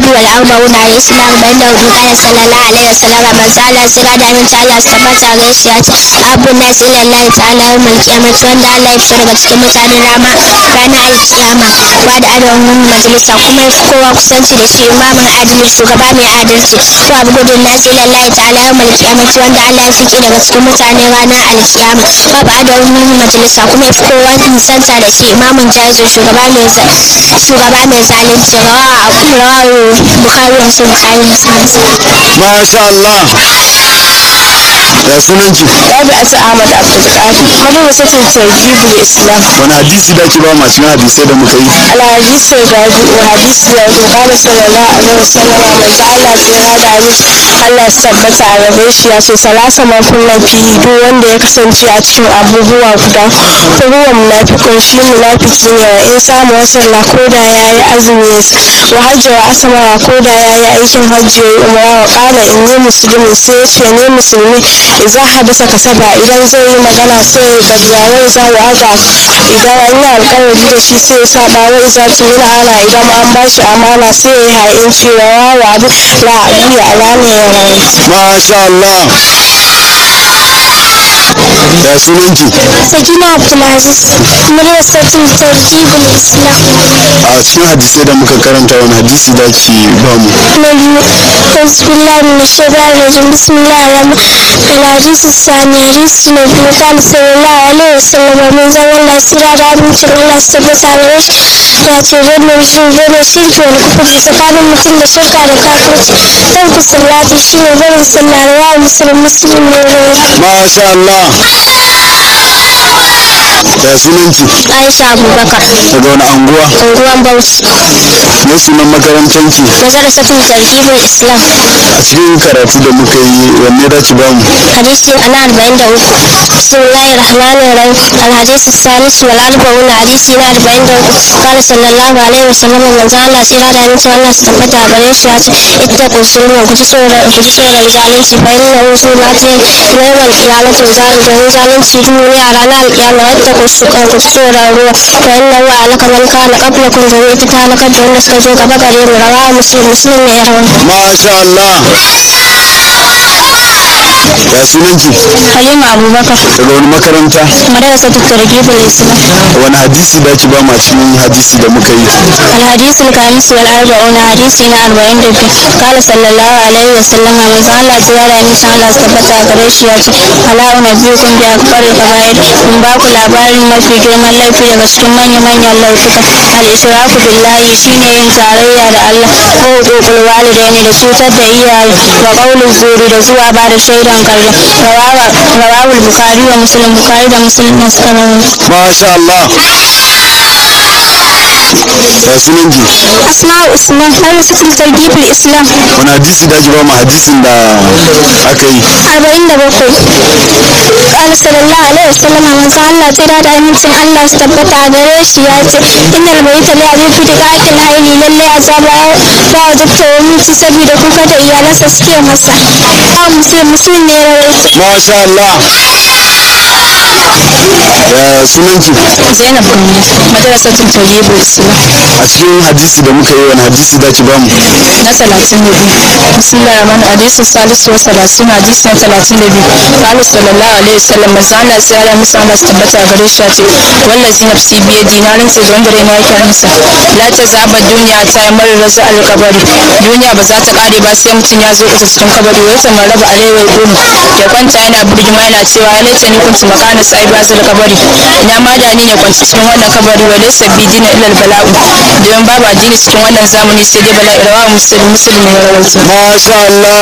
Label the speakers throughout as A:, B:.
A: الحادي والأربعون حديث na arba'in da hudu kana sallallahu alaihi wasallam manzo Allah sira da aminci Allah su tabbata gare shi ya ce abu nas ila Allah ta'ala yawmal qiyamah wanda Allah ya fito daga cikin mutanen rama ranar alkiyama wa da adawun majalisa kuma ya fi kowa kusanci da shi imamin adalci shugaba mai adalci to abu gudun nas ila Allah ta'ala yawmal qiyamah wanda Allah ya fiki daga cikin mutane ranar alkiyama wa ba adawun majalisa kuma ya fi kowa nisanta da shi imamin jahilci shugaba mai shugaba mai zalunci rawa rawa bukari wasu bukari
B: masha Allah ya sunan ki
C: Rabi'atu Ahmad Abdulkadir madrasatul tarhibul Islam
B: wani hadisi da ki ba ma cikin hadisai da muka yi
C: الحديث الرابع وحديث الرابع قال صلى الله عليه وسلم من Allah sai hada ni Allah su tabbata a gare shi ya ce salasa makullan fi duk wanda ya kasance a cikin abubuwa guda ruwan munafikun shi munafiki ne wa in samu wasalla ko da ya yi azumi wa hajji wa asama wa ko da ya yi aikin hajji ya yi umara wa kala in yi musulmi sai ya ce ne musulmi idan hadasa kasaba idan zai yi magana sai ya gajiya wai za ya haga idan an yi alkawari da shi sai ya saba wai za su yi ana idan an ba shi amana sai ya yi ha'inci wa wawa la abiya alane ya rayu
B: masha Allah ya sunan ki
A: sakina abdulaziz madrasatul tarhibul islam
B: a cikin hadisai da muka karanta wani hadisi da ki ba mu
A: na biyu bismillah min shaitan rajim bismillah rahman الحديث الثاني حديث النبي قال صلى الله عليه وسلم من زمن الله سيرا da amincin Allah su tabbata gare shi ya ce wannan shi zai shirki wani kufur tsakanin mutum da shirka da kafirci dan ku sallati shi ne barin sallah da wa musulun musulun ne
B: masha Allah ya sunan ki
A: Aisha Abubakar
B: daga wani anguwa
A: unguwan Bauchi
B: ne sunan makarantar ki
A: madrasatul tarhibul islam
B: a cikin karatu da muka yi wanne da ki ba mu
A: حديث أنا أربعين دوك بسم الله الرحمن الرحيم الحديث الثالث والأربعون حديث أنا أربعين دوك قال صلى الله عليه وسلم من زال الله سيرا دا من الله استبتا بريش ياتي اتقوا الظلم كجسورا كجسورا زالنسي فإنه سناتي يوم القيامة زال جهن زالنسي دوني أرانا القيامة اتقوا السكا كجسورا هو فإنه أهلك من كان قبلكم جميع تهلك دون سكجو كبكري رواه مسلم مسلم يروي
B: masha Allah ya sunan ki
A: Halima Abubakar
B: daga wani makaranta
A: madrasatul tarhibul islam
B: wani hadisi da ki ba ma cikin hadisi da muka yi
A: الحديث الخامس والأربعون حديثنا أربعين دبي قال صلى الله عليه وسلم من زال زيارة إن شاء الله استبتع قريش ياتي ألا أنبئكم بأكبر الكبائر من باكو labarin mafi girman laifi daga cikin manya-manyan laifuka al-ishraku billahi shine yin tarayya da Allah ko hukukul walidaini da cutar da iyaye wa qaulul zuri da zuwa ba da shaidan karya rawawul bukhari wa muslim bukhari da muslim ne suka rawaito
B: masha Allah ya sunan ki
A: asma'u usman madrasatul targhibul islam
B: wani hadisi da ki ba mu hadisin da aka yi
A: arba'in da bakwai ƙala sallallahu alaihi wasallam manzo Allah tsira da amincin Allah su tabbata a gare shi ya ce innal baita la yafi da qatil haili lalle azaba ya wajabta wa miji saboda kuka da iyalansa suke masa ba muslim muslim ne rawaito
B: masha Allah ya sunan ki
C: Zainab Gambo madrasatul tarhibul Islam
B: a cikin hadisi da muka yi wani hadisi da ki ba mu
C: na talatin da biyu bismillah rahman hadisi salisu wa salasin hadisi na talatin da biyu qala sallallahu alaihi wasallam manzo Allah sai Allah musa Allah su tabbata gare shi ya ce wallazi nafsi biye dinarin sai wanda rai na yake hannunsa la ta zaba duniya ta yi mara rasu alkabari duniya ba za ta kare ba sai mutum ya zo ita cikin kabari wai ta maraba arewa ya gudu ya kwanta yana birgima yana cewa ya laita ni kuntu makana sai ba zai kabari ina ma da ni ne kwanci cikin wannan kabari wa laysa bi dina illa bala'u domin babu addini cikin wannan zamani sai dai bala'i rawa musulmi musulmi ya rawaito
B: masha Allah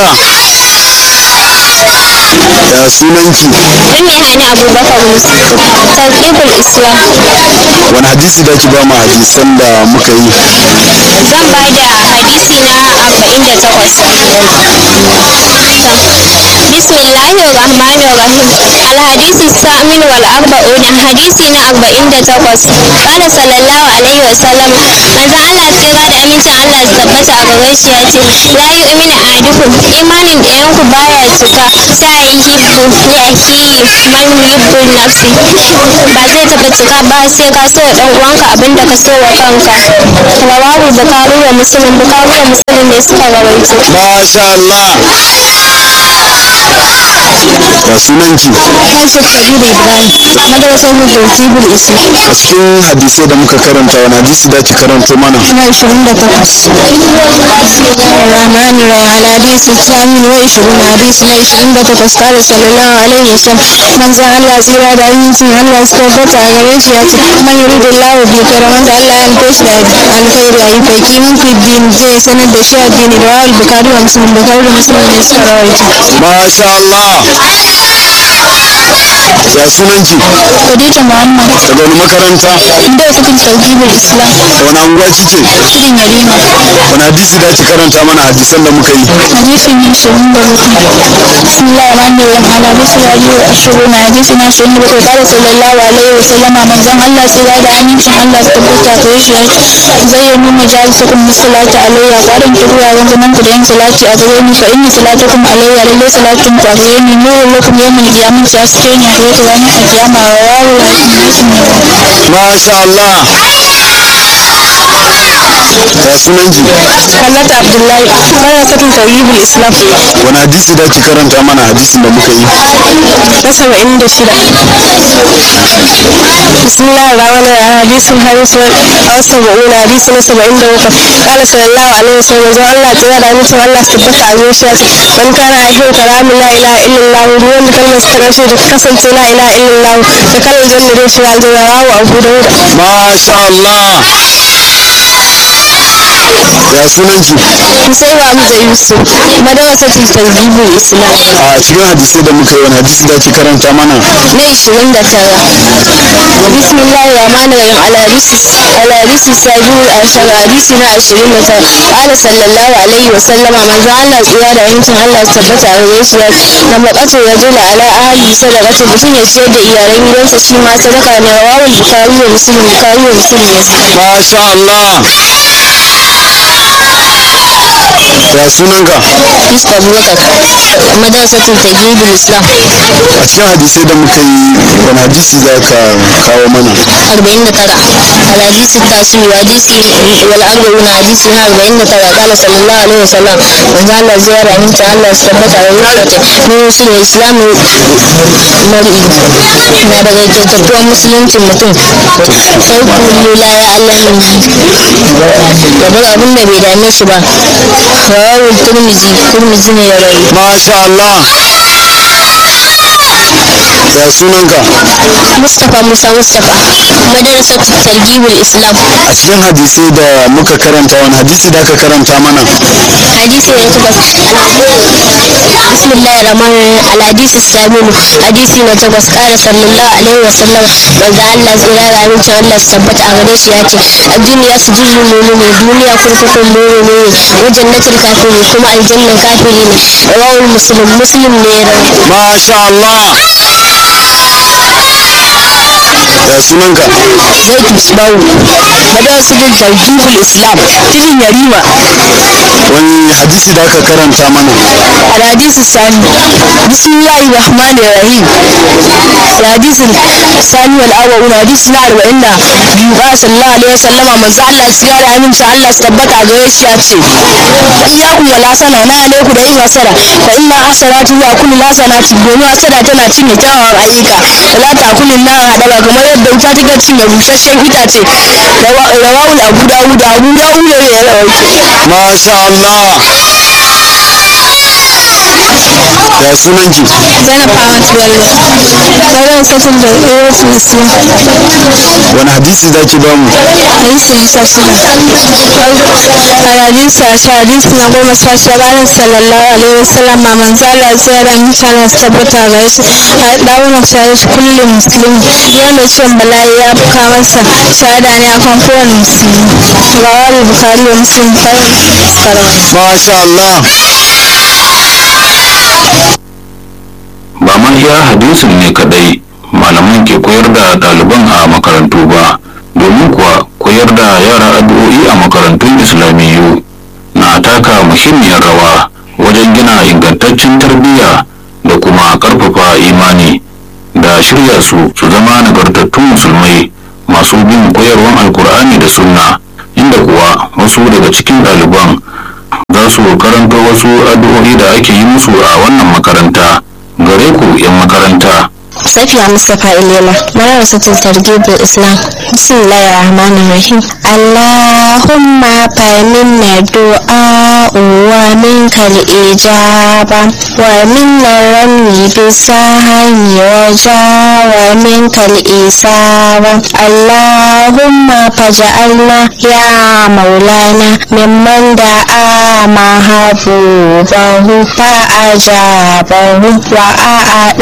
B: ya sunan ki
A: Ummi Hani Abubakar Musa targhibul islam
B: wani hadisi da ki ba mu hadisan da muka yi
A: zan ba da hadisi na arba'in da takwas بسم الله الرحمن الرحيم الحديث الثامن والأربعون حديثنا أربعين تقص قال صلى الله عليه وسلم ماذا الله tsira da amincin Allah su tabbata a gare shi ya ce la yu'minu ahadukum imanin ɗayan ku baya cika sa yuhibbu li akhihi man yuhibbu nafsi ba zai taɓa cika ba sai ka so wa ɗan uwanka abinda ka so wa kanka rawahu bukari wa muslim bukari wa muslim ne suka rawaito
B: masha Allah ya sunanki
A: Aisha Kabiru Ibrahim, madrasar Mujahidul Islam.
B: a cikin hadisai da muka karanta wani hadisi da ki karanto mana
A: Na ishirin da takwas. Rahman Rahman hadisi Samin wa ishirin hadisi na ishirin da takwas kare sallallahu alaihi wa sallam. Manzan Allah tsira da amincin Allah su tabbata a gare shi ya ce man yuridu Allah bi karaman da Allah ya nufe shi da alkhairi a yi faki min fi din zai sanar da shi addini da wa'al bukari wa musulun bukari da musulun ne suka rawaita.
B: masha Allah ya sunanki
A: Khadija Muhammad,
B: daga wani makaranta
A: inda wasu kan tauhidul Islam,
B: wani anguwa kike
A: cikin Yarima.
B: wani hadisi da ki karanta mana hadisan da muka yi
A: hadisin ishirin da bakwai bismillah rahman rahim ala bisu rabi wa ashirin na hadisi na ashirin da bakwai kada sallallahu alaihi wa sallama manzon allah tsira da amincin allah su tabbata gare shi ya ce zai yi nuna jalisakun musalata alayya ƙwarin kiruwa rungunan ku da yin salati a gare ni fa inni salatukum alayya lallai salatin ku a gare ni nurun lakum yawmin qiyamah ya suke ni a gare ku ranar alkiyama wa wawu wa hadisin ne
B: masha Allah ya sunanki
A: Hannatu Abdullahi, marasatin tauhidul Islam.
B: wani hadisi da ki karanta mana hadisin da muka yi
A: na saba'in da shida bismillah rahman rahim hadisin harisu a saba'in hadisi na saba'in da bakwai kala sallallahu alaihi wasallam zan Allah tsira da mutum Allah su tabbata a zuciya ce man kana ahin kalamin la ilaha illallah duk wanda kalmar ta karshe da ta kasance la ilaha illallah da kalar janna zai shiga aljanna rawu abu dauda
B: masha Allah ya sunanki
A: musai wa hamza yusuf madarasatul tawhidul islam
B: a cikin hadisai da muka yi wani hadisi da ki karanta mana
A: na ishirin da tara bismillah rahman rahim alhadisi alhadisi sabiu ashar hadisi na ashirin da tara qala sallallahu alaihi wa sallama manzo Allah tsira da yankin Allah su tabbata a gare shi ya ce na maƙatu rajula ala ahli sadaqatu mutum ya ciyar da iyalan gidansa shi ma sadaka ne rawahul bukhari wa muslim bukhari wa muslim ne
B: masha Allah ya sunanka
A: Yusuf Abubakar madarasatul tajwidul islam
B: a cikin hadisai da muka yi wani hadisi za ka kawo mana
A: أربعين ترى الحديث التاسع حديث والأربعون حديث من أربعين ترى قال صلى الله عليه وسلم من قال زيارة من تعالى استبت على الوقت من وصول الإسلام مرئي na daga kyautatuwar musuluncin mutum farko la ya Allah min ya bar abin da bai dame shi ba rawar turmizi turmizi ne ya rayu
B: masha Allah ya sunanka
A: mustapha musa mustapha madarasar targibul islam
B: a cikin hadisai da muka karanta wani hadisi da aka karanta mana
A: حديث يتبس بسم الله الرحمن الرحيم الحديث السابع حديث يتبس قال صلى الله عليه وسلم من ذا الله زيرا رامين شاء الله سبت أغريش ياتي الدنيا سجل المؤمن الدنيا كركك المؤمن وجنة الكافرين كما الجنة الكافرين رواه المسلم مسلم نيرا
B: masha Allah ya sunanka
A: زيت مصباو مدرسة ترجيب الإسلام تجي يريما
B: wani hadisi da aka karanta mana
A: الحديث الثاني بسم الله الرحمن الرحيم الحديث الثاني والأول حديث نار وإن يقال صلى الله عليه وسلم من زعل سيارة من شاء الله استبت عجيش ياتي إياكم ولا سنة ولا عليكم دعين وسنة فإن حسنات يأكل لا سنة domin hasada tana cinye kyawawan ayyuka wala takulin na haɗaba kamar yadda wuta take cinye busasshen itace rawawul abu dawud abu dawud ne ya rawaito
B: masha Allah ya sunanki
A: Zainab Ahmad Bello. Sauran satin da Erosu Islam.
B: wani hadisi za ki bamu
A: Hadisi na sha shida. Hadisi a sha hadisi na goma sha shida ranar sallallahu alaihi wasallam ma manzo Allah sai da mutane su tabbata ga shi. A dauna shahid kullum musulmi. Wanda ciwon bala'i ya buka masa shahada ne akan kowane musulmi. Rawal Bukhari wa Muslim kawai.
B: masha Allah
D: ba ma iya hadisin ne kadai malaman ke koyar da ɗaliban a makarantu ba domin kuwa koyar da yara addu'o'i a makarantun islamiyyu na taka muhimmiyar rawa wajen gina ingantaccen tarbiyya da kuma ƙarfafa imani da shirya su su zama nagartattun musulmai masu bin koyarwan alkur'ani da sunna inda kuwa wasu daga cikin ɗaliban za su karanto wasu addu'o'i da ake yi musu a wannan makaranta gare ku 'yan makaranta
A: Safiya Mustapha Ilela, Madrasatul Targhibul Islam. Bismillahir Rahmanir Rahim. Allahumma faminna du'a wa minkal ijaba wa minna rami bisahani waja wa minkal isaba. Allahumma faj'alna ya maulana mimman da'a mahabubahu fa ajabahu wa a'ada